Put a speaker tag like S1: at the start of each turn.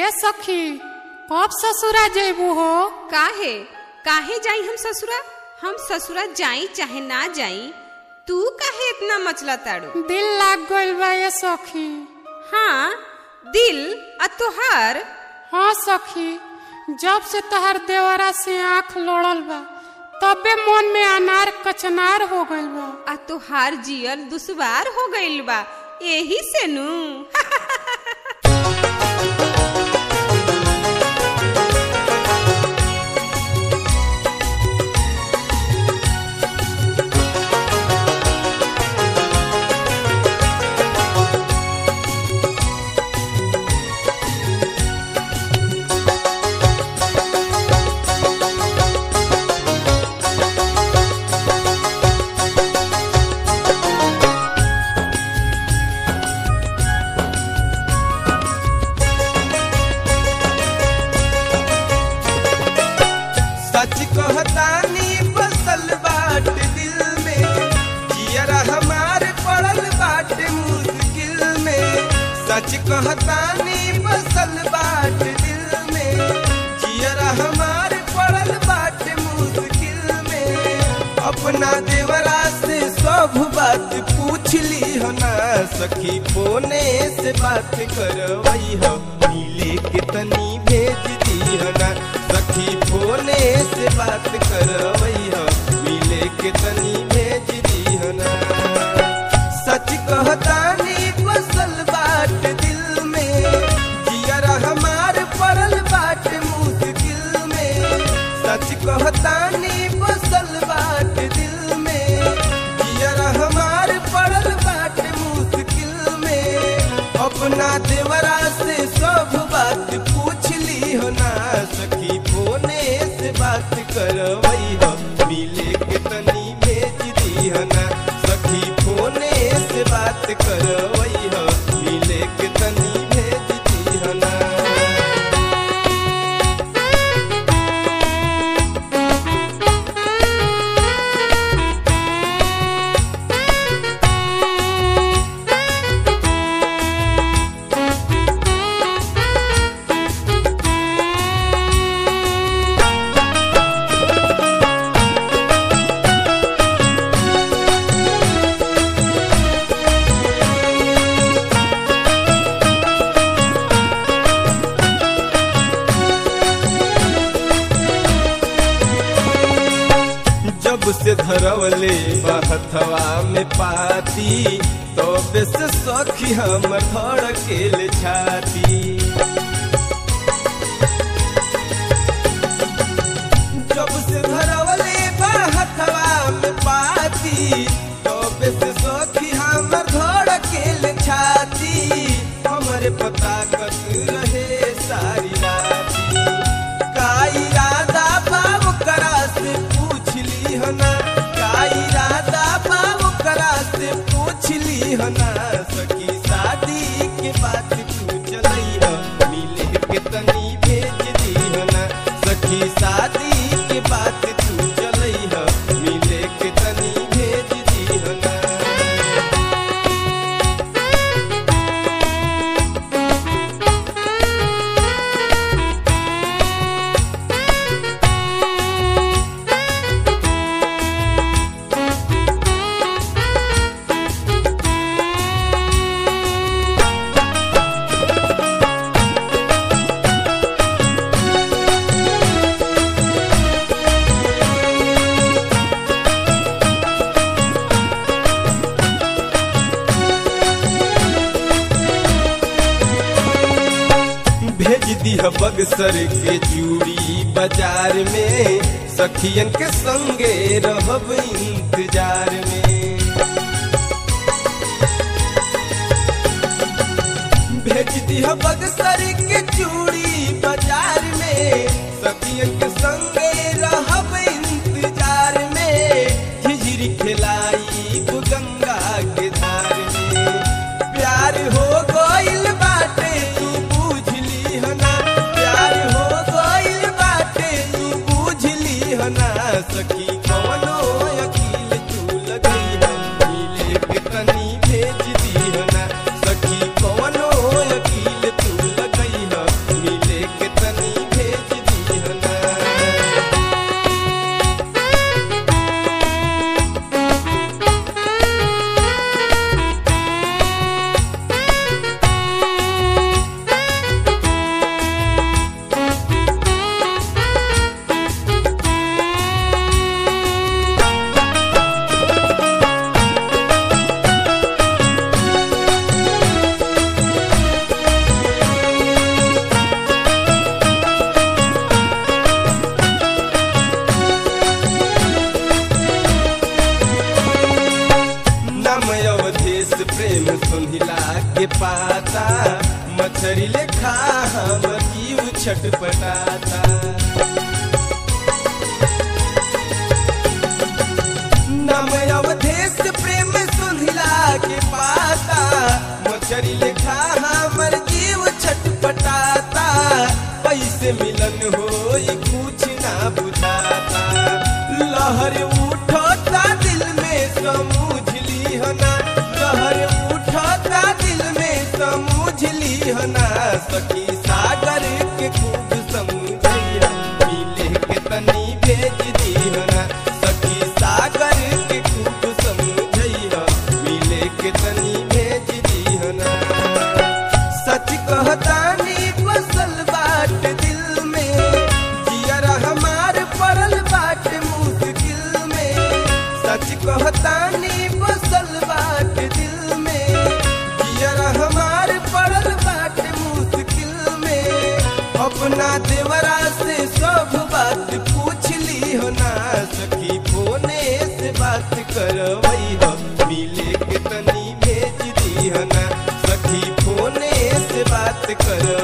S1: ए सखी कब ससुरा जेबू हो
S2: काहे काहे जाई हम ससुरा हम ससुरा जाई चाहे ना जाई तू काहे इतना मचला ताड़ू
S1: दिल लाग गइल बा ए सखी
S2: हाँ दिल आ तोहार
S1: हाँ सखी जब से तहर देवरा से आंख लोड़ल बा तबे मन में अनार कचनार हो गइल बा
S2: आ तोहार जियल दुश्वार हो गइल बा एही से नू
S3: सच कहतानी बसल बाट दिल में जियरा हमार पड़ल बाट मुश्किल में सच कहतानी बसल बाट दिल में जियरा हमार पड़ल बाट मुश्किल में अपना देवरा से सब बात पूछ ली हो ना सखी फोने से बात करवई हो मिले के तनी भेज दी हो ना सखी फोने से बात करवई हो मिले के तनी भेज दी हो ना सच कहतानी बसल बाट दिल में जियरा हमार पड़ल बाट मुश्किल में सच कहतानी बसल बाट दिल में जियरा हमार पड़ल बाट मुश्किल में अपना देवरा से सब बात पूछ ली हो ना सखी फोने से बात करवई हो मिले के तनी भेज दी हो ना सखी फोने से बात करवई हो मिले के तनी भेज दी हो ना जब से धरवले बहथवा में पाती तो बेस सखी हम धड़केल छाती जब से धरवले बहथवा में पाती तो बेस सखी हम धड़केल छाती हमरे पता कत रहे सारी राती का इरादा बाब करा से पूछ ली हो ना का इरादा बाब करा से पूछ ली हो ना सखी शादी के बात तू चलई हो मिले के तनी भेज दी हो ना सखी शादी के बात तू चलई हो मिले के तनी भेज दी हो ना भेज दिह बगसर के चूड़ी बाजार में सखियन के संगे रहब इंतजार में भेज दिह बगसर के चूड़ी बाजार में सखियन के संगे रहब इंतजार में झिझिरी खिलाई गंगा के धार में प्यार हो गइल बाटे तू बुझली हो ना प्यार हो गइल बाटे तू बुझली हो ना सखी कवनो अकील तू लगई हो मिले के तनी भेज दी हो ना सखी कवनो अकील तू लगई हो मिले छटपटाता नम अवधेश प्रेम सुधिला के पाता मछरी लेखा हमर जीव छटपटाता पैसे मिलन होई कुछ ना बुझाता लहर उठता दिल में समझ लीहना लहर उठता दिल में समझ लीहना सखी सागर के खूब समझिया मिले के तनी भेज दीहना सखी सागर के खूब समझिया मिले के तनी भेज दीहना सच कहतानी बसल बाट दिल में जियरा हमार पड़ल बाट मुश्किल में सच कहतानी बसल बाट दिल में जियरा हमार पड़ल बाट मुश्किल में अपना देवरा से सब बात पूछ ली हो ना सखी फोने से बात करवई हो मिले के तनी भेज दी हो ना सखी फोने से बात कर